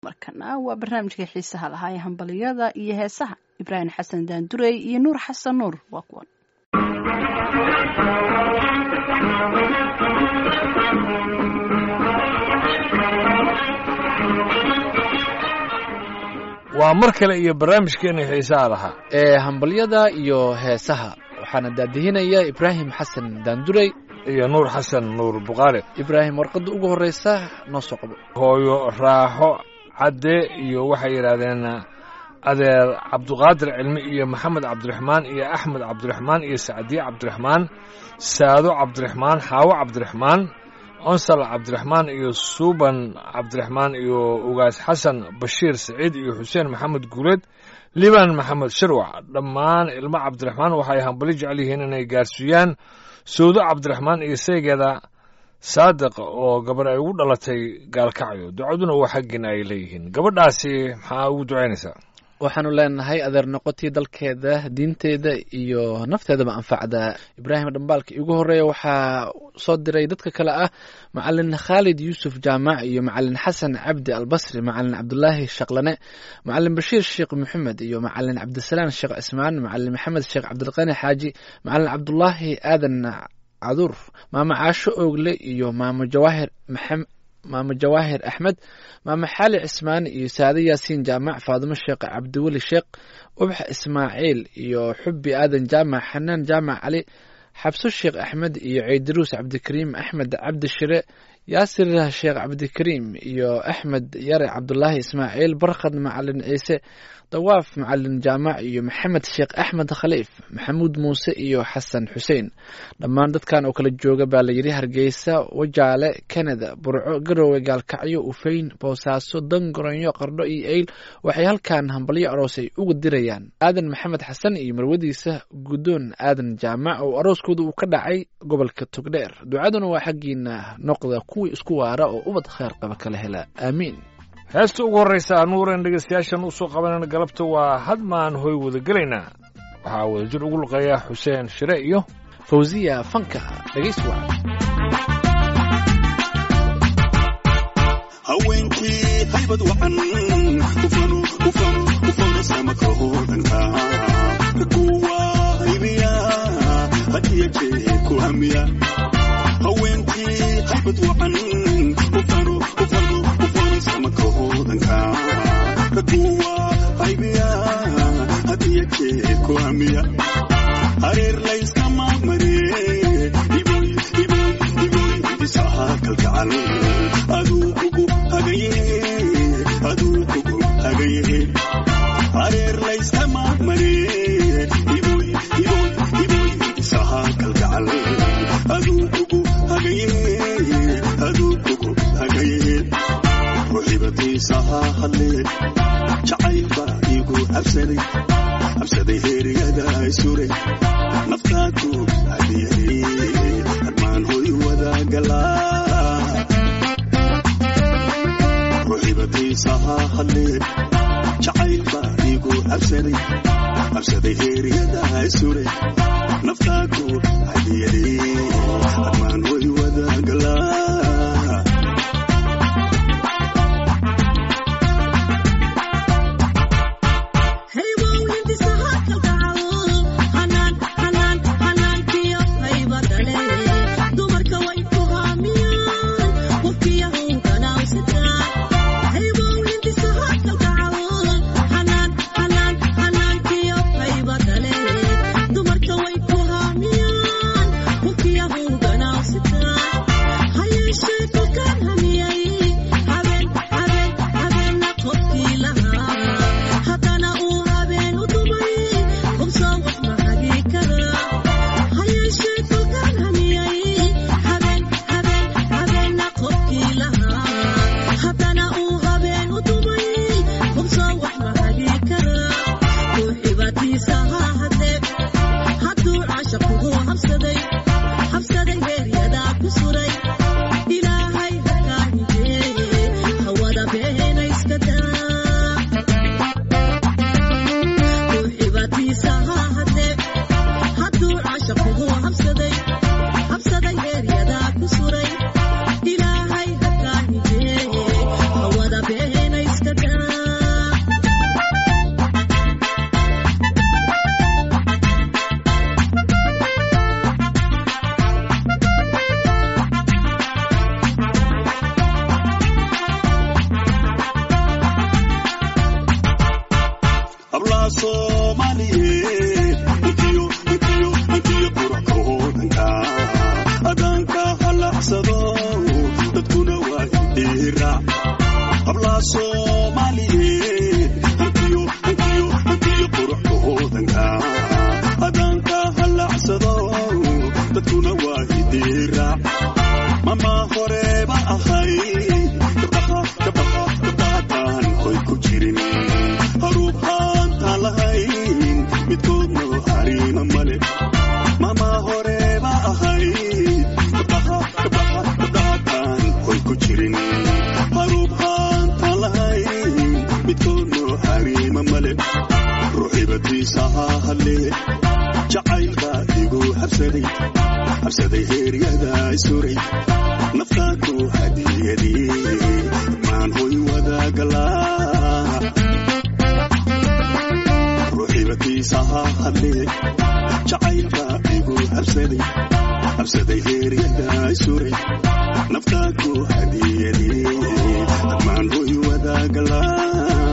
markana waa barnaamijkai xiisaha lahaa ee hambaliyada iyo heesaha ibraahim xasan daandurey iyo nuur xasan nuur waa kuwan waa mar kale iyo barnaamijkeena xiisaha lahaa ee hambalyada iyo heesaha waxaana daadihinaya ibraahim xasan daandurey iyo nuur xasan nuur buqaale ibraahim warqadda ugu horreysa noo soo qabo hooyo raaxo cadde iyo waxay yidhaahdeen adeer cabduqaadir cilmi iyo maxamed cabdiraxmaan iyo axmed cabdiraxmaan iyo sacdiye cabdiraxmaan saado cabdiraxmaan xaawo cabdiraxmaan onsal cabdiraxmaan iyo suuban cabdiraxmaan iyo ugaas xasan bashiir saciid iyo xuseen maxamed guuleed liban maxamed shirwac dhammaan ilmo cabdiraxmaan waxay hambali jecel yihiin inay gaarsiiyaan sawdo cabdiraxmaan iyo saygeeda saadiq oo gabar ay ugu dhalatay gaalkacyo ducaduna waa xaggiina ay leeyihiin gabadhaasi maxaa ugu ducaynaysaa waxaanu leenahay adeer noqotii dalkeeda diinteeda iyo nafteedaba anfacda ibraahim dhambaalka igu horeeya waxaa soo diray dadka kale ah macalin khaalid yuusuf jaamac iyo macalin xasan cabdi albasri macalin cabdulaahi shaqlane macalin bashiir sheekh maxamed iyo macalin cabdisalaan sheekh cismaan macalin maxamed sheekh cabdilqani xaaji macalin cabdulaahi aadan cadur maamo caasho oogle iyo maamo jawaahir maxamed maamo jawaahir axmed maamo xaali cismaan iyo saade yaasiin jaamac faadimo sheekh cabdiweli sheekh ubax ismaaciil iyo xubbi aadan jaamac xanaan jaamac cali xabso sheekh axmed iyo ciidiruus cabdikariim axmed cabdi shire yaasir sheekh cabdikariim iyo axmed yare cabdulaahi ismaaciil barkhad macalin ciise dawaaf macalin jaamac iyo maxamed sheekh axmed khaliif maxamuud muuse iyo xasan xuseen dhammaan dadkan oo kala jooga baa layidhi hargeysa wajaale kanada burco garowe gaalkacyo ufeyn boosaaso dangoronyo qardho iyo eyl waxay halkan hambalyo aroosay uga dirayaan aadan maxamed xasan iyo marwadiisa guddoon aadan jaamac oo arooskooda uu ka dhacay gobolka togdheer ducaduna waa xaggiina noqda kuwii isku waara oo ubad kheer qaba kala hela aamiin heesta ugu horraysa nuuren dhegaystayaashan u soo qabanayna galabta waa hadmaan hoy wada gelaynaa waxaa wada jir ugu luqeeya xuseen shire iyo fawsiya fanka dhegays wacan haweenkii haybad wacan ufano ufano ufano samakahoodanka kuwa haybiya hadiya jee ku hamiya haweenkii haybad wacan ufano ufano ufano samakahoodanka kuwa haybiya hadiya jee ku hamiya hareer layskama maree iboy iboy iboy isaha kalgacal aduu kugu hagaye aduu kugu hagaye hareer layskama maree iboy iboy iboy isaha kalgacal aduu kugu hagaye aduu kugu hagaye ruxibatiisaha hadlee jacayl baa igu habsaday habsaday heeryada isuray naftaadu hadiyay hadmaan hoy wadagalaa ruxibatiisaha hadlee jacayl baa igu habsaday habsaday heeryada isuray naftaadu hadiyay hadmaan hoy wadagalaa dumarka way ku haamiyaan soomaaliyeed intiyo intiyo intiyo quracka hoodanka adaanka halacsado dadkuna waa indhiiraac hablaa soomaaliyeed intiyo intiyo intiyo quracka hoodanka adaanka halacsado dadkuna waa indhiiraac mama horeba ahay gabdhaha gabdhaha gabdhahataan hoy ku jirin haruub haanta lahayn midkoodna hariima male mama horeba ahay gabdhaha gabdhaha gabdhahataan hoy ku jirin haruub haanta lahayn midkoodna hariima male ruuxibadiisa ha hadlee jacaylka igu habsaday habsaday heeryada isuray naftaadu hadiyadii maan hoy wadaagalaa ruuxibadiisa ha hadlee jacaylka igu habsaday habsaday heeryada isuray naftaadu hadiyadii maan hoy wadaagalaa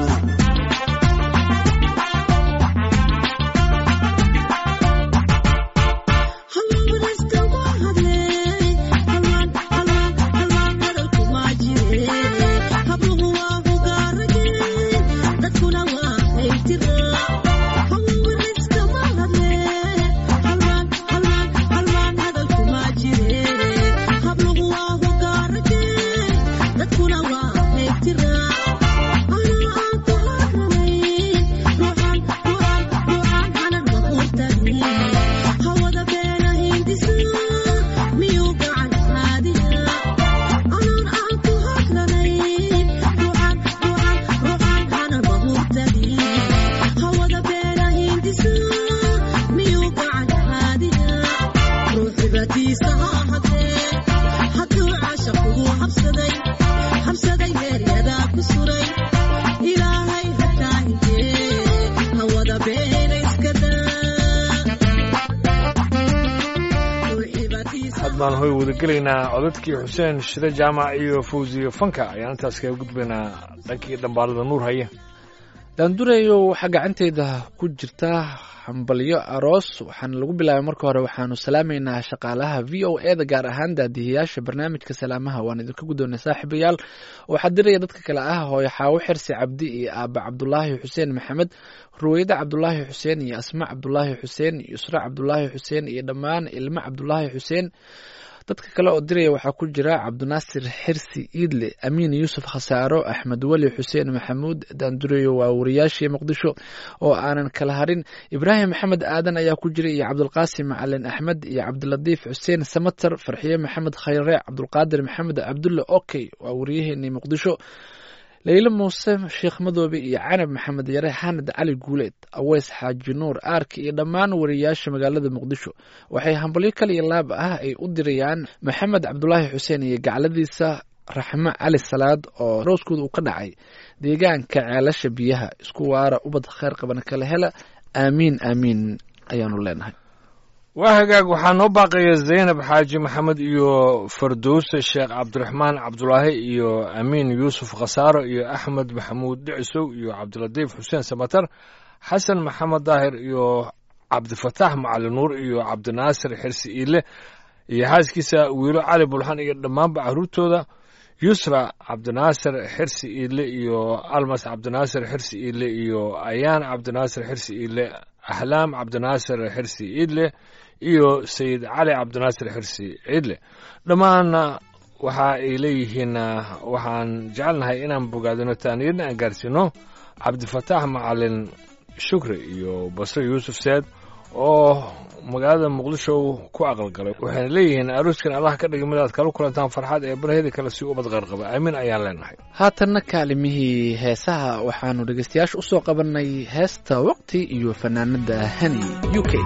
baan hoy wadagelaynaa codadkii xuseen shide jaamac iyo fawziyo fanka ayaan intaas kaga gudbaynaa dhankii dhambaalada nuur haya daandurayo waxaa gacanteyda ku jirta hambalyo aroos waxaana lagu bilaabay marka hore waxaanu salaamaynaa shaqaalaha v o e da gaar ahaan daadihiyaasha barnaamijka salaamaha waan idinka guddoonay saaxiibayaal waxaa diraya dadka kale ah hooyo xaawo xirsi cabdi iyo aaba cabdulaahi xuseen maxamed ruweyda cabdulaahi xuseen iyo asma cabdulaahi xuseen iyo isra cabdulaahi xuseen iyo dhammaan ilmo cabdulaahi xuseen dadka kale oo diraya waxaa ku jira cabdinaasir xirsi iidle amiin yuusuf khasaaro axmed weli xuseen maxamuud daandureyo waa wariyaashii muqdisho oo aanan kala harin ibraahim maxamed aadan ayaa ku jira iyo cabdulqaasim macalin axmed iyo cabdilatiif xuseen samater farxiye maxamed khayre cabdulqaadir maxamed cabdulle okey waa wariyaheenii muqdisho leylo muuse sheekh madoobe iyo canab maxamed yare xanad cali guuleed aweys xaaji nuur aarki iyo dhammaan wariyaasha magaalada muqdisho waxay hambalyo kal iyo laab ah ay u dirayaan maxamed cabdulaahi xuseen iyo gacladiisa raxmo cali salaad oo rooskooda uu ka dhacay deegaanka ceelasha biyaha isku waara ubad kheyr qaban kala hela aamiin aamiin ayaanu leenahay waa hagaag waxaa noo baaqaya zaynab xaaji maxamed iyo fardowse sheekh cabdiraxmaan cabdulaahi iyo amiin yuusuf khasaaro iyo axmed maxamuud dhicisow iyo cabdilatiif xuseen samatar xasan maxamed daahir iyo cabdifataax macali nuur iyo cabdinaasir xirsi iile iyo xaaskiisa wiilo cali bulxan iyo dhammaanba caruurtooda yusra cabdinaasir xirsi iile iyo almas cabdinaasir xirsi iile iyo ayaan cabdinaasir xirsi iile ahlaam cabdinaasir xirsi iidle iyo sayid cali cabdinaasir xirsi ciidle dhammaanna waxa ay leeyihiin waxaan jecelnahay inaan bogaadino taaniyadna aan gaarsiino cabdifataax macalin shukri iyo basre yuusuf seed oo magaalada muqdisho ku aqalgalay waxayna leeyihiin arooskan allah ka dhigay midaad kala kulantaan farxad ee baraheda kale si ubad qarqaba aamin ayaan leenahay haatanna kaalimihii heesaha waxaanu dhegeystayaasha u soo qabanay heesta waqti iyo fanaanada hani u k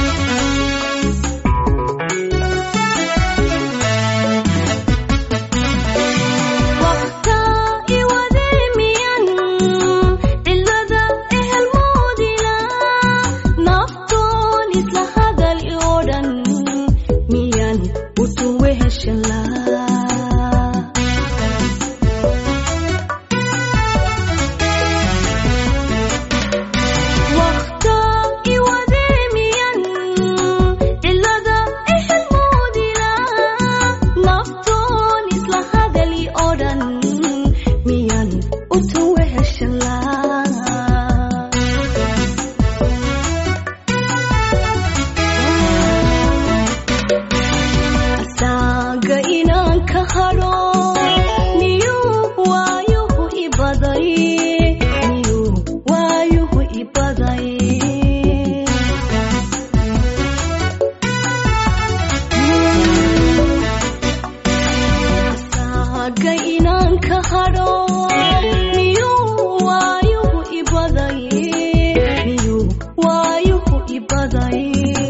Thank miyan utuweheshala waqta iwademiyan cilada ixilmoodila naftoon isla hadali oo dhan miyan utuweheshala asaaga inaan ka hadho miyuu waayuhu ibaday miyuu waayuhu ibaday asaaga inaan ka hadho miyuu waayuhu ibaday miyuu waayuhu ibaday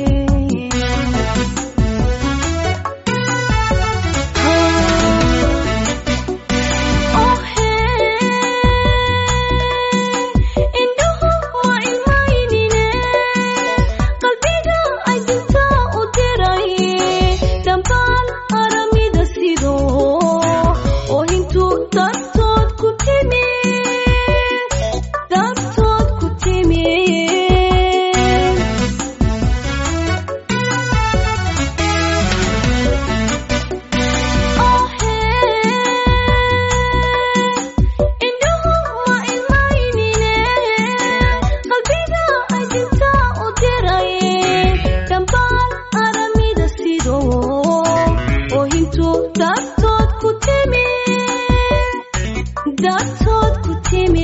indhuhu waa ilmaynine qalbiga ajinta u diray dhammaan aramida sido oo intuu dartood ku timi dartood ku timi indhuhu waa ilmaynine qalbiga ajinta u diray dhammaan aramida sido oo intuu dartood ku timi dartood ku timi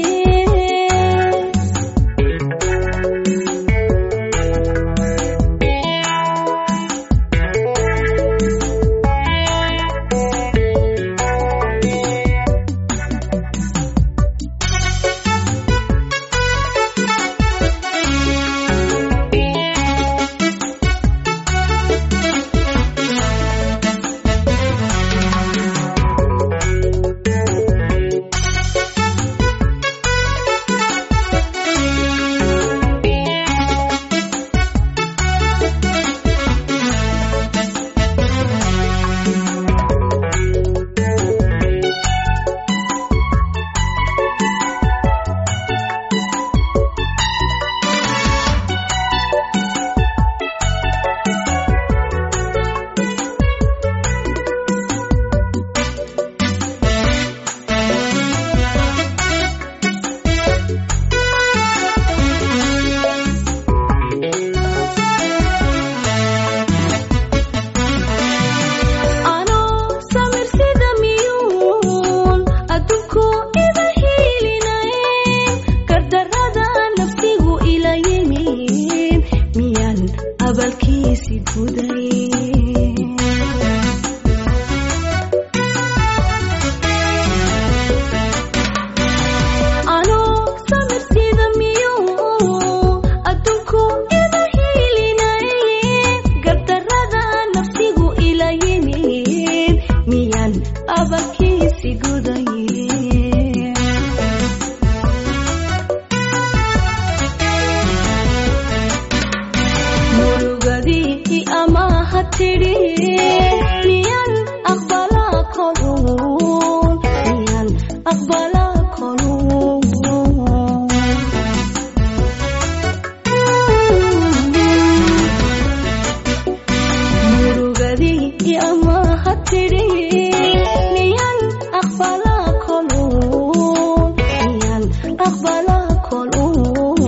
anoo samir sida miyuun adduunku iba hiilinayn gardarrada nafsigu ila yimin miyaan abalkiisi guday anoo samir sida miyuun adduunku iba hiilinayn gardarrada nafsigu ila yimin miyaan abalkiisi guday murugadii amaha tidhi miyaan aqbalaa koluun miyaan aqbalaa koluun murugadii amaha tidhi miyaan aqbalaa koluun miyaan aqbalaa koluun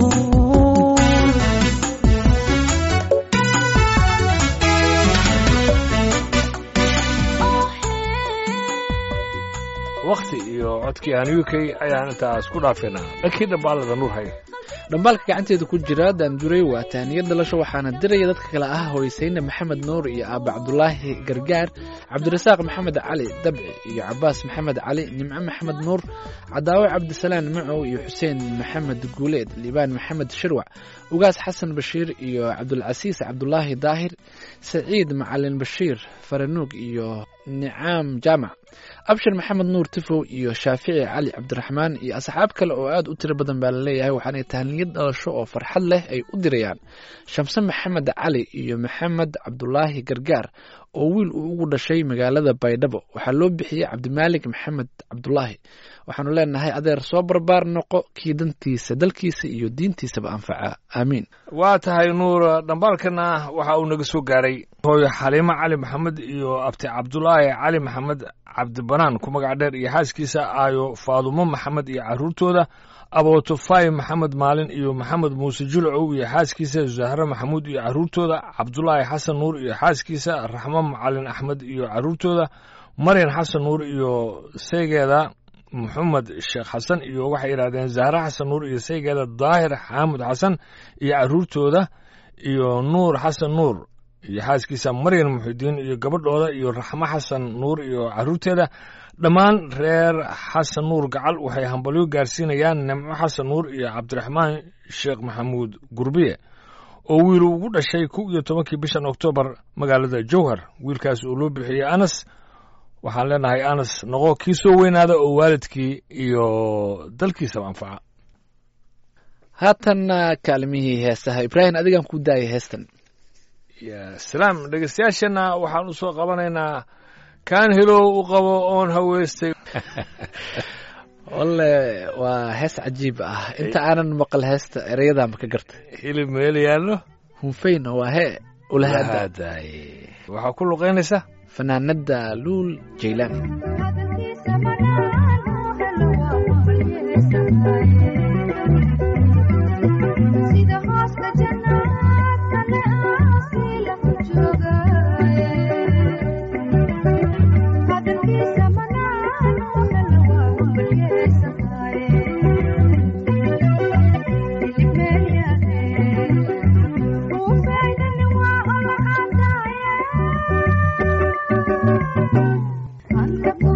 wakhti iyo codkii aan u k ayaan intaas ku dhaafinaa dhankii dhambaalada nuur haya dhambaalka gacanteeda ku jira daanduray waa taaniya dhalasho waxaana diraya dadka kale ah hoysayne maxamed nuur iyo aaba cabdulaahi gargaar cabdirasaaq maxamed cali dabci iyo cabaas maxamed cali nimco maxamed nuur cadaawe cabdisalaan macow iyo xuseen maxamed guuleed liibaan maxamed shirwac ugaas xasan bashiir iyo cabdulcasiis cabdulaahi daahir saciid macalin bashiir faranuug iyo nicaam jaamac abshir maxamed nuur tifow iyo shaafici cali cabdiraxmaan iyo asxaab kale oo aad u tiro badan baa laleeyahay waxaanay tahniyad dhalasho oo farxad leh ay u dirayaan shamse maxamed cali iyo maxamed cabdulaahi gargaar oo wiil uu ugu dhashay magaalada baydhabo waxaa loo bixiyey cabdimaalik maxamed cabdulaahi waxaanu leenahay adeer soo barbaar noqo kii dantiisa dalkiisa iyo diintiisaba anfaca aamiin waa tahay nuur dhambaalkana waxa uu naga soo gaaray hooyo xaliimo cali maxamed iyo abti cabdulaahi cali maxamed cabdibanaan ku magac dheer iyo xaaskiisa aayo faadumo maxamed iyo caruurtooda abotofay maxamed maalin iyo maxamed muuse julcow iyo xaaskiisa zahre maxamuud iyo caruurtooda cabdulaahi xasan nuur iyo xaaskiisa raxmo macalin axmed iyo caruurtooda maryan xasan nuur iyo saygeeda maxamed sheekh xasan iyo waxay yidhahdeen zahre xasan nuur iyo saygeeda daahir xaamud xasan iyo caruurtooda iyo nuur xasan nuur iyo xaaskiisa maryan muxidiin iyo gabadhooda iyo raxmo xasan nuur iyo caruurteeda dhammaan reer xasan nuur gacal waxay hambalyo gaarsiinayaan nimco xasan nuur iyo cabdiraxmaan sheekh maxamuud gurbiye oo wiilu ugu dhashay kow iyo tobankii bishan oktoobar magaalada jowhar wiilkaas uu loo bixiyey anas waxaan leenahay anas noqo kii soo weynaada oo waalidkii iyo dalkiisaba anfaca haatanna kaalimihii heesaha ibraahim adigaan ku daayay heestan ya salaam dhegeystayaashana waxaan u soo qabanaynaa kaan helow u qabo oon haweystay walle waa hees cajiib ah inta aanan maqal heesta ereyada ma ka gartay hilib meel yaallo hunfeyna waa hee ulahada lahaaday waxaa ku luqaynaysa fanaanada luul jaylaani sida hooska jannaadka le aasila ku joogaye hadalkiisa manaan oo hela waa humbalyeesanaye hilib meel yahe uu faydani waa olacadaye anta ku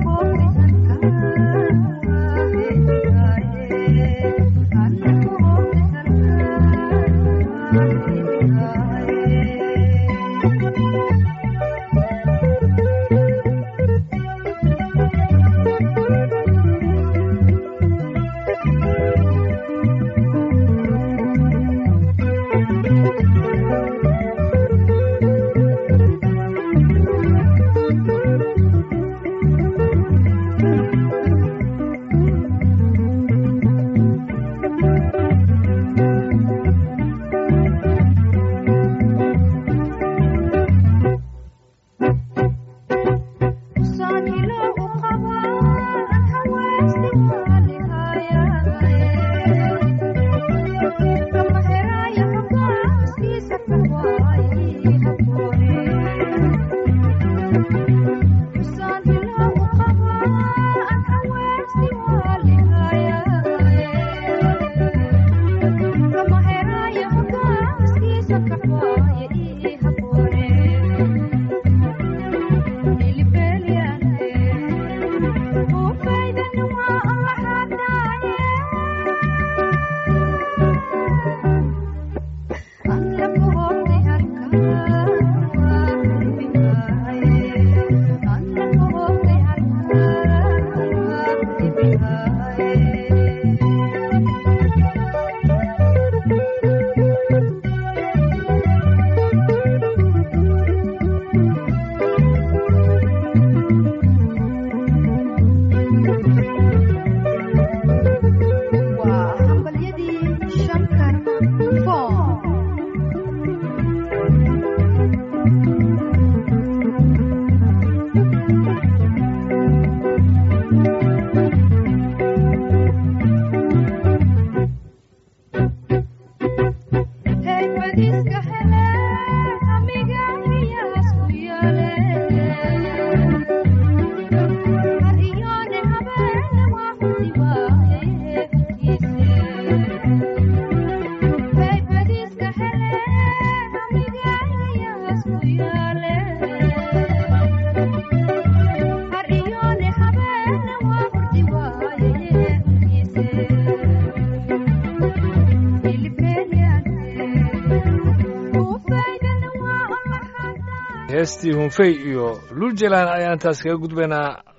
heestii hunfey iyo luul jalaan ayaan taas kaga gudbaynaa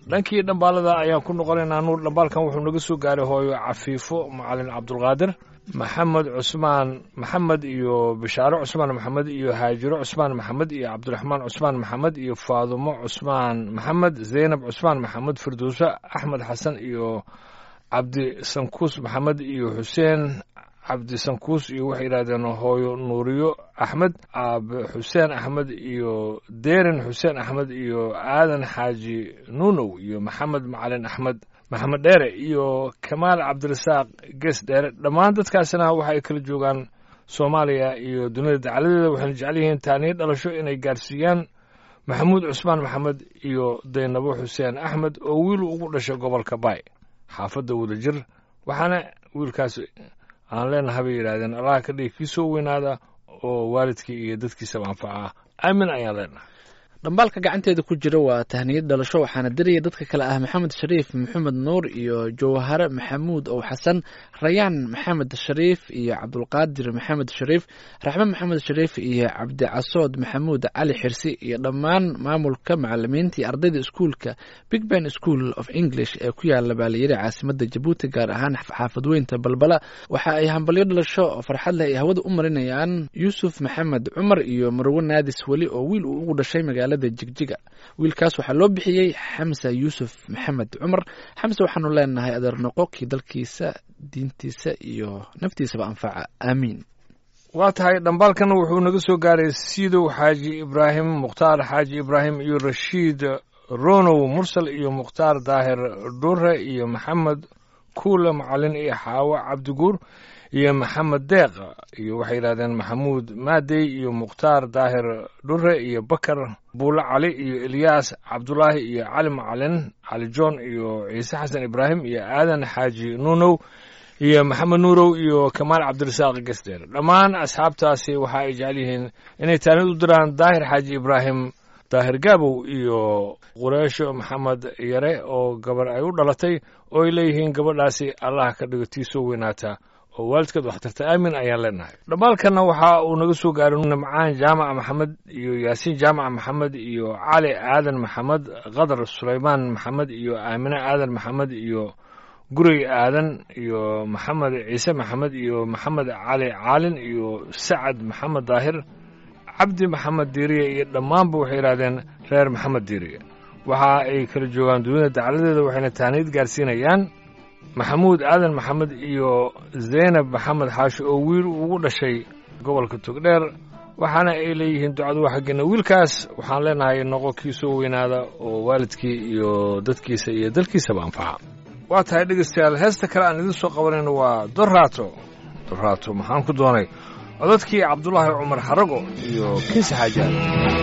dhankii dhambaalada ayaan ku noqonaynaa nuur dhambaalkan wuxuu naga soo gaaray hooyo cafiifo macalin cabdulqaadir maxamed cusmaan maxamed iyo bishaaro cusmaan maxamed iyo haajiro cusmaan maxamed iyo cabdiraxmaan cusmaan maxamed iyo faadumo cusmaan maxamed zaynab cusmaan maxamed firdowse axmed xasan iyo cabdi sankuus maxamed iyo xuseen cabdi sankuus iyo waxay yidhahdeen hooyo nuuriyo axmed aabe xuseen axmed iyo deerin xuseen axmed iyo aadan xaaji nuunow iyo maxamed macalin axmed maxamed dheere iyo kamaal cabdirasaaq gees dheere dhammaan dadkaasina waxa ay kala joogaan soomaaliya iyo dunida dacaladeeda waxayna jecel yihiin taaniyo dhalasho inay gaarsiiyaan maxamuud cusmaan maxamed iyo daynabo xuseen axmed oo wiil ugu dhashay gobolka baay xaafadda wadajir waxaana wiilkaas aan leenahay bay yidhahdeen allaha ka dhigi kii soo weynaada oo waalidkii iyo dadkiisaba anfaca aamin ayaan leenahay dhambaalka gacanteeda ku jira waa tahniyad dhalasho waxaana diraya dadka kale ah maxamed shariif maxamed nuur iyo jawhare maxamuud ow xasan rayaan maxamed shariif iyo cabdulqaadir maxamed shariif raxme maxamed shariif iyo cabdicasood maxamuud cali xirsi iyo dhammaan maamulka macalimiintii ardayda iskuulka big ben school of english ee ku yaala baaliyari caasimada jabuuti gaar ahaan xaafadweynta balbala waxa ay hambalyo dhalasho oo farxad leh ay hawada u marinayaan yuusuf maxamed cumar iyo marwo naadis weli oo wiil uu ugu dhashay magaala jigjiga wiilkaas waxaa loo bixiyey xamsa yuusuf maxamed cumar xamse waxaanu leenahay adeer noqo kii dalkiisa diintiisa iyo naftiisaba anfaca aamiin waa tahay dhambaalkana wuxuu naga soo gaaray siidow xaaji ibraahim mukhtaar xaaji ibraahim iyo rashiid ronow mursal iyo mukhtaar daahir dhure iyo maxamed kuula macalin iyo xaawo cabdiguur iyo maxamed deeq iyo waxay yidhahdeen maxamuud maadey iyo mukhtaar daahir dhure iyo bakar buule cali iyo ilyaas cabdulaahi iyo cali macalin cali john iyo ciise xasan ibraahim iyo aadan xaaji nuunow iyo maxamed nuurow iyo kamaal cabdirasaaq gesdeer dhammaan asxaabtaasi waxa ay jecel yihiin inay taanid u diraan daahir xaaji ibraahim daahir gaabow iyo qureesho maxamed yare oo gabar ay u dhalatay oo ay leeyihiin gabadhaasi allah ka dhigo tii soo weynaata oo waalidkeed waxtarta aamin ayaan leenahay dhammaalkanna waxa uu naga soo gaaray nimcaan jaamaca maxamed iyo yaasiin jaamaca maxamed iyo cali aadan maxamed qadar sulaymaan maxamed iyo aamine aadan maxamed iyo gurey aadan iyo maxamed ciise maxamed iyo maxamed cali caalin iyo sacad maxamed daahir cabdi maxamed diiriye iyo dhammaanba waxay yidhahdeen reer maxamed diiriye waxa ay kala joogaan dunida dacaladeeda waxayna taaniid gaarsiinayaan maxamuud aadan maxamed iyo zaynab maxamed xaashi oo wiil ugu dhashay gobolka togdheer waxaana ay leeyihiin ducadu waa xaggeena wiilkaas waxaan leenahay noqo kii soo weynaada oo waalidkii iyo dadkiisa iyo dalkiisaba anfaca waa tahay dhegaystayaal heesta kale aan idiin soo qabanayno waa doraato doraato maxaan ku doonay codadkii cabdulaahi cumar xarago iyo kinsi xaajaan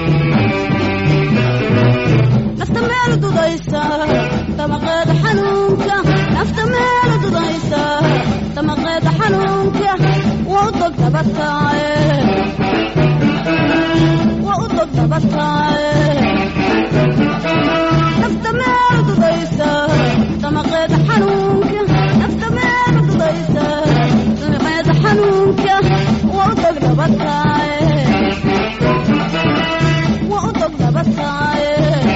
nafta meel dudaysa damaqeeda xanuunka nafta meel dudaysa damaqeeda xanuunka waa u dog dabataaye waa u dog dabataaye nafta meel dudaysa damaqeeda xanuunka nafta meel dudaysa damaqeeda xanuunka waa u dog dabataaye waa u dog dabataaye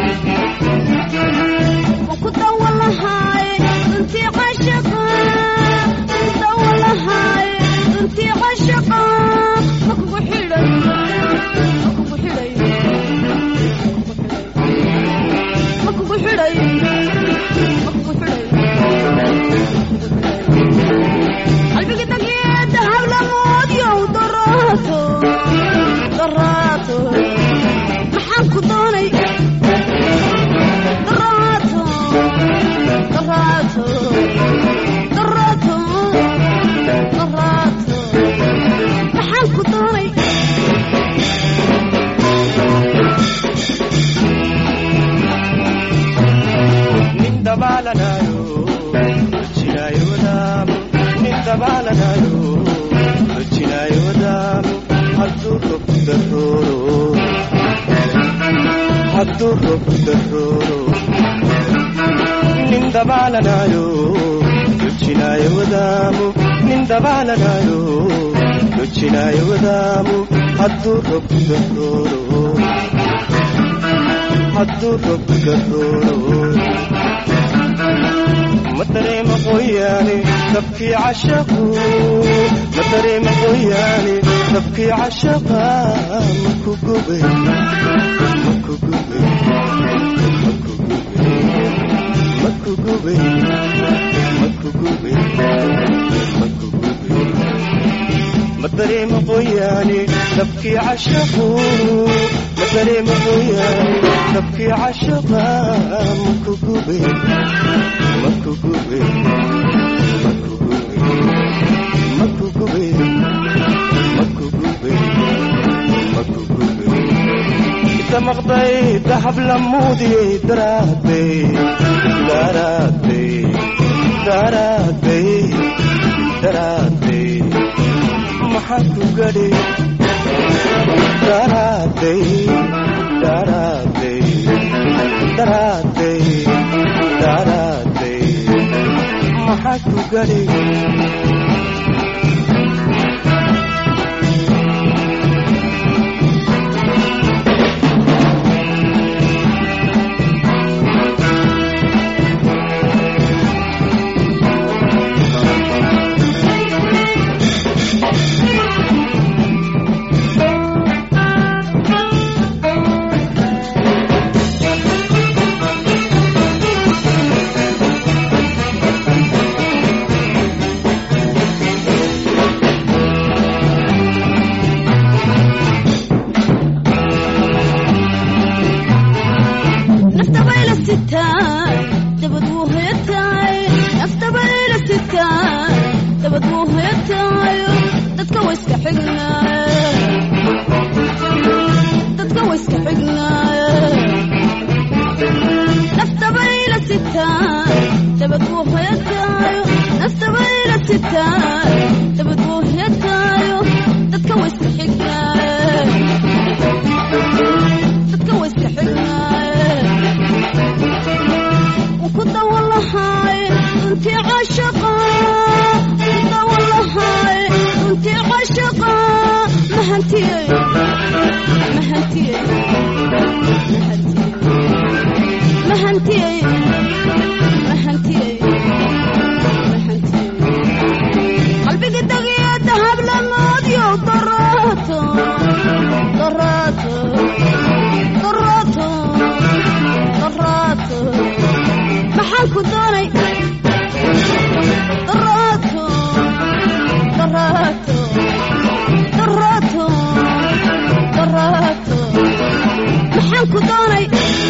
maxaan ku doonay daraato daraato daraato daraato maxaan ku doonay nin dabaalanayo rojinaayo wadaamo nin dabaalanayo rojinaayo wadaamo hadduu rob darooro hadduu rob darooro nin dabaalanayo rojinaayo wadaamo nin dabaalanayo rojinaayo wadaamo hadduu rob darooro hadduu rob darooro ma dareema qoyaane dabkii cashaqu ma dareema qoyaane dabkii cashaqa maku gube maku gube maku gube maku gube maku gube maku gube ma dareema qoyaane dabkii cashaqu ma dareema qoyaane dabkii cashaqa maku gube maku gube maku gube maku gube maku gube maku gube inta maqday dahab lamuudiyey daraaday daraaday daraaday daraaday maxaa ku gadhi daraaday daraaday daraaday daraaday maxaa ku gadhi nafta bayla sitaay dabad wuu heetaay nafta bayla sitaay dabad wuu heetaayo dadka way iska xignaay dadka way iska xignaay nafta bayla sitaay dabad wuu heetaayo nafta bayla sitaay dabad wuu heetaayo dadka way iska xignaay dadka way iska xignaay وكنت والله هاي انت عاشقة كنت والله هاي انت عاشقة ما هنتي ما هنتي ما هنتي ما هنتي ما هنتي قلبي قد يا ذهب لمود يا ضراته ضراته ضراته ضراته maxaan ku doonay daraato daraato daraato daraato maxaan ku doonay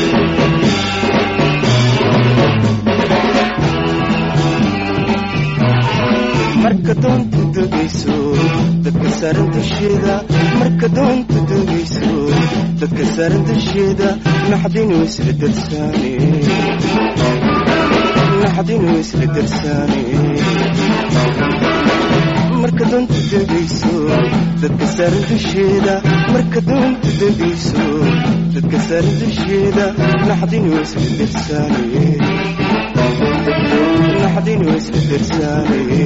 marka doontu degayso dadka saaran dusheeda marka doontu degayso dadka saaran dusheeda naxdinu isla darsaane naxdinu isla darsaane marka doontu degayso dadka saaran dusheeda marka doontu degayso dadka saaran dusheeda naxdinu isla darsaane naxdinu isla darsaane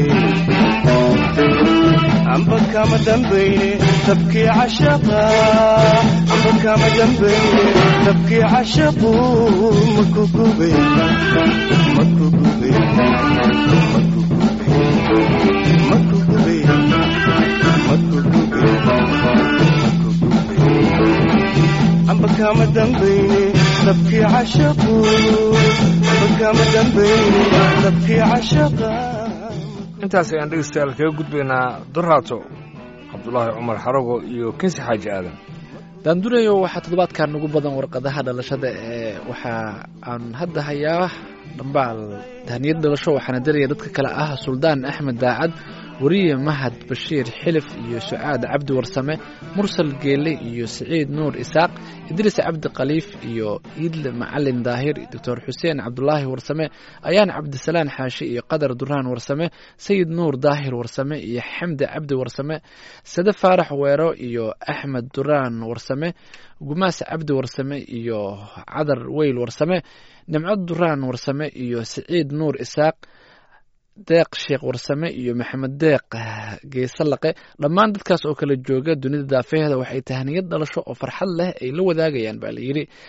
amba kama dambayne dabkii cashaqa amba kama dambayne dabkii cashaqu maku gube maku gube maku gube maku gube maku gube maku gube amba kama dambayne dabkii cashaqu amba kama dambayne dabkii cashaqa intaas ayaan dhegeystayaal kaga gudbaynaa doraato cabdulaahi cumar xarago iyo kinsi xaaji aadan daandurayo waxaa toddobaadkan ugu badan warqadaha dhalashada ee waxa aan hadda hayaa dhambaal tahniyad dhalasho waxaana daraya dadka kale ah suldaan axmed daacad weriye mahad bashiir xilif iyo sucaad cabdi warsame mursal geele iyo siciid nuur isaaq idriis cabdi khaliif iyo iidle macalin daahir doctor xuseen cabdulaahi warsame ayaan cabdisalaan xaashi iyo qadar duraan warsame sayid nuur daahir warsame iyo xamdi cabdi warsame sade faarax weero iyo axmed duraan warsame gumaas cabdi warsame iyo cadar weyl warsame nimco duraan warsame iyo siciid nuur isaaq deeq sheekh warsame iyo maxamed deeq geesalaqe dhammaan dadkaas oo kala jooga dunida daafeheeda waxay tahniyad dhalasho oo farxad leh ay la wadaagayaan baa layidhi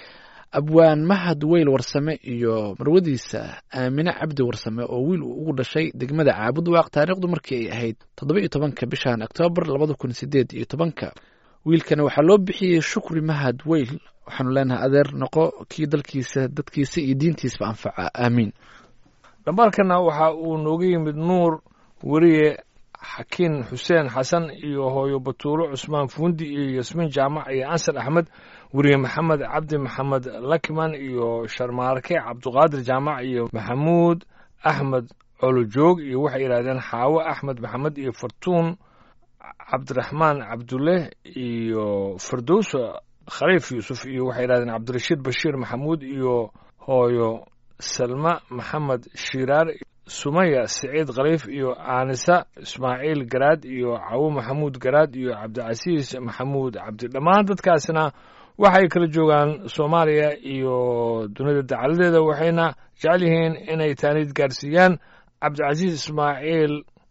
abwaan mahad weyl warsame iyo marwadiisa aamine cabdi warsame oo wiil uu ugu dhashay degmada caabud waaq taariikhdu markii ay ahayd toddoba iyo tobanka bishan oktoobar labada kun sideed iyo tobanka wiilkana waxaa loo bixiyey shukri mahad weyl waxaanu leenahay adeer noqo kii dalkiisa dadkiisa iyo diintiisba anfaca aamiin dhambaalkana waxa uu nooga yimid nuur weriye xakiin xuseen xasan iyo hooyo batuulo cusmaan fuundi iyo yasmiin jaamac iyo ansan axmed weriye maxamed cabdi maxamed lakiman iyo sharmaarke cabduqaadir jaamac iyo maxamuud axmed colojoog iyo waxay yidhahdeen xaawo axmed maxamed iyo fartuun cabdiraxmaan cabdulle iyo firdowso khaliif yuusuf iyo waxay yidhahdeen cabdirashiid bashiir maxamuud iyo hooyo salma maxamed shiiraar sumaya siciid khaliif iyo aanisa ismaaciil garaad iyo cawo maxamuud garaad iyo cabdicasiis maxamuud cabdi dhammaan dadkaasna waxay kala joogaan soomaaliya iyo dunida dacaladeeda waxayna jecel yihiin inay taaniid gaarsiiyaan cabdicasiis ismaaciil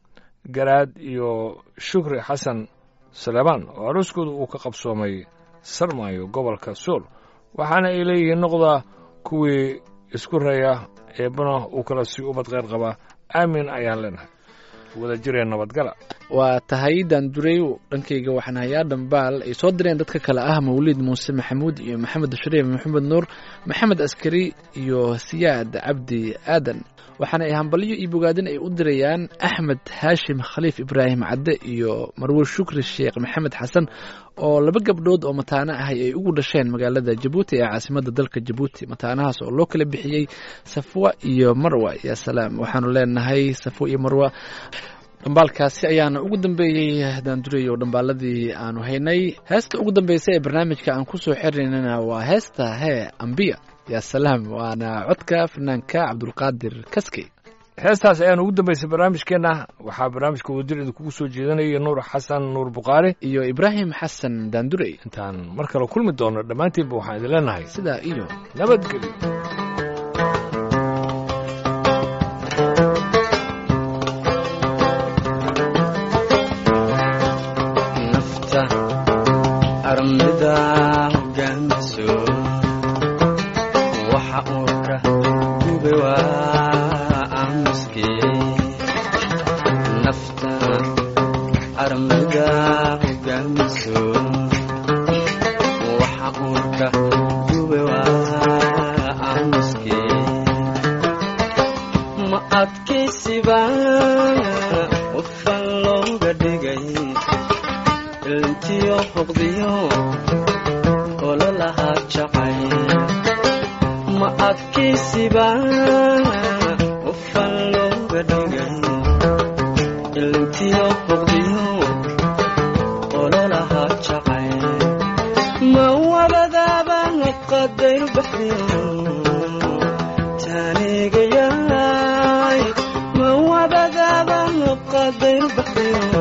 garaad iyo shukri xasan saleebaan oo arooskooda uu ka qabsoomay sarmaayo gobolka suul waxaana ay leeyihiin noqda kuwii isku raya eebbana uu kala sii ubad kheyr qabaa aamin ayaan leenahay wada jireen nabadgala waa tahay daanduray dhankayga waxaan hayaa dhambaal ay soo direen dadka kale ah mawliid muuse maxamuud iyo maxamed shariif maxamed nuur maxamed askari iyo siyaad cabdi aadan waxaana ay hambalyo iyo bogaadin ay u dirayaan axmed haashim khaliif ibraahim cadde iyo marwe shukri sheekh maxamed xasan oo laba gabdhood oo mataano ahay ay ugu dhasheen magaalada jabuuti ee caasimada dalka jabuuti mataanahaas oo loo kala bixiyey safwa iyo marwa ya salaam waxaanu leenahay safwa iyo marwa dhambaalkaasi ayaana ugu dambeeyey daanduray oo dhambaaladii aanu haynay heesta ugu dambeysa ee barnaamijka aan kusoo xirinaynana waa heesta hee ambiya ya salaam waana codka fanaanka cabdulqaadir kaskey heestaas ayaan ugu dambaysay barnaamijkeenna waxaa barnaamijka wadajir idinkugu soo jeedanaya nuur xasan nuur bukhaari iyo ibraahim xasan daandurey intaan mar kale kulmi doono dhammaantiinba waxaan idin leenahay sidaa iyo nabadgelyo nafta armida hogaamiso waxa uu ka gube waa aamuskii nafta armida hogaamiso waxa uu ka gube waa aamuskii ma adkaysiba qofan looga dhigay ilintiyo hoqdiyo ololahaa jacay ma adkaysiba qofan looga dhigay ilintiyo hoqdiyo ololahaa jacay ma wabadaaba qadayru baxdiyo taanigayaay ma wabadaaba qadayru baxdiyo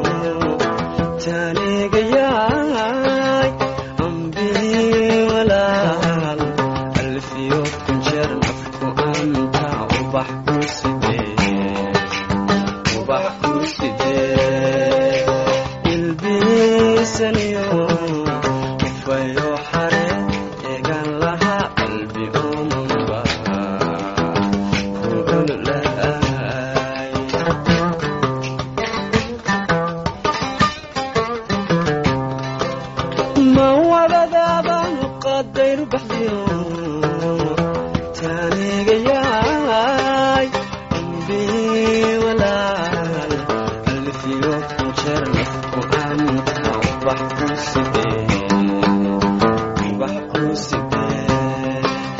taanigayaay ambii walaal alfiyo kunjeer nafku anta ubax ku sidee ubax ku sidee ilbiisaniyo ufayo xare eegan laha qalbi omanba kuululaay ma wabadaaban qadayru baxdiyo taanigayaay ambii walaal alfiyo kunjeer nafku anta ubax ku sidee ubax ku sidee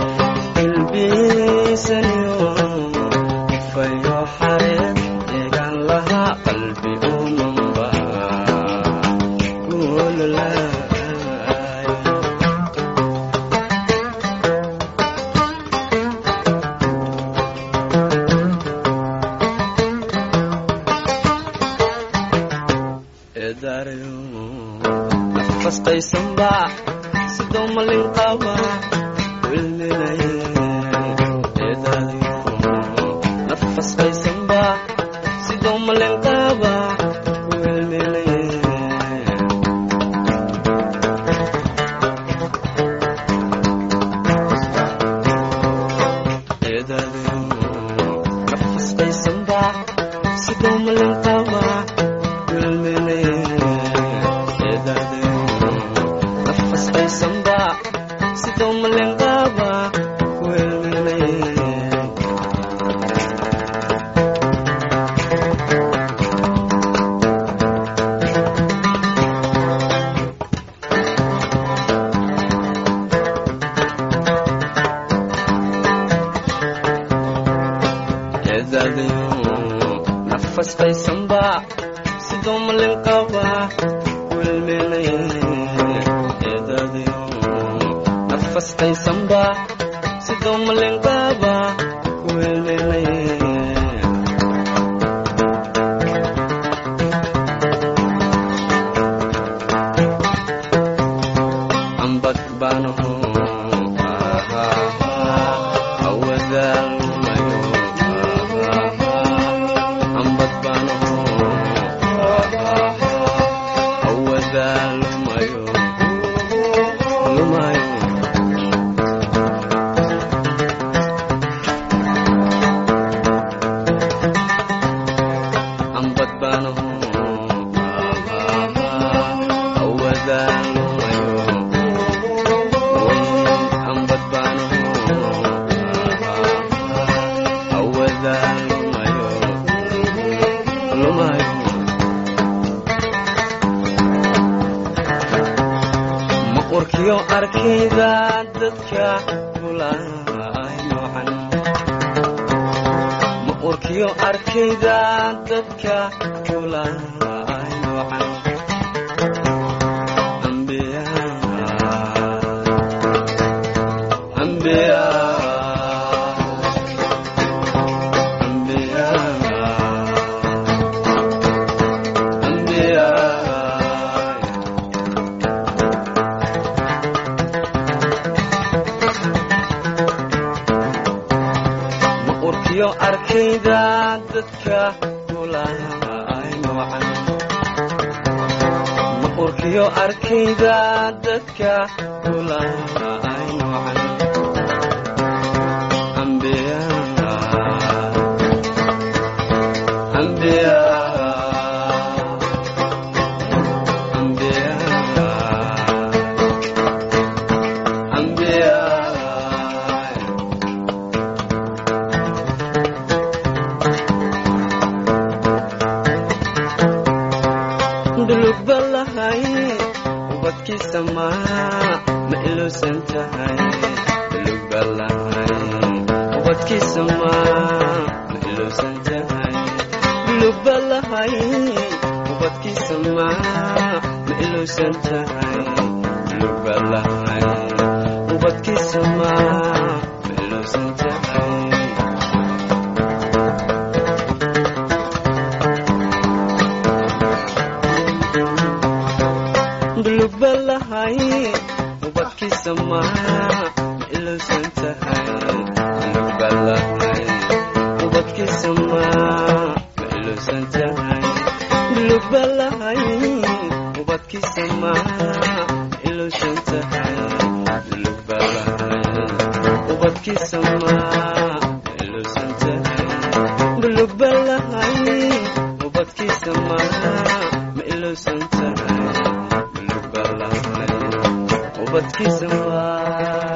ilbiisaniyo ufayo xareed eegan lahaa qalbi umanba kuululaay eedaarayo nafastaysanba sidoo malin qaba wilminaye eedaarayo nafastaysanba sidoo malin qaba wilminaye eedaadayo nafasqaysanba sidoo malin qaba wilmenay eedaadayo nafasqaysanba sidoo malin qaba wilmenay ambag baanaho awadaalmayo ambag baanaho awadaalmayo lumayo ambag baanaho awadaalmayo ma urkiyo arkayda dadka kulay noocan ma urkiyo arkayda dadka kulay noocan ambiyaa أنبياء أنبياء أنبياء ma urkiyo arkayda dadka kulay noocan ma urkiyo arkayda dadka kulay noocan أنبياء أنبياء أنبياء أنبياء dulug balahay ubadkiisa maa ma iluusan tahay dulug balahay ubadkiisa maa ma iluusan tahay dulug balahay ubadkiisa maa ma iluusan tahay dulug balahay ubadkiisa maa ma iluusan tahay dulug balahay ubadkiisa maa ma iluusan tahay dulug balahay ubadkiisa maa ma iluusan tahay dulug balahay ubadkiisa maa ma iluusan tahay dulug balahay ubadkiisa maa ma iluusan tahay dulug balahay ubadkiisa maa ma iluusan tahay dulug balahay ubadkiisa maa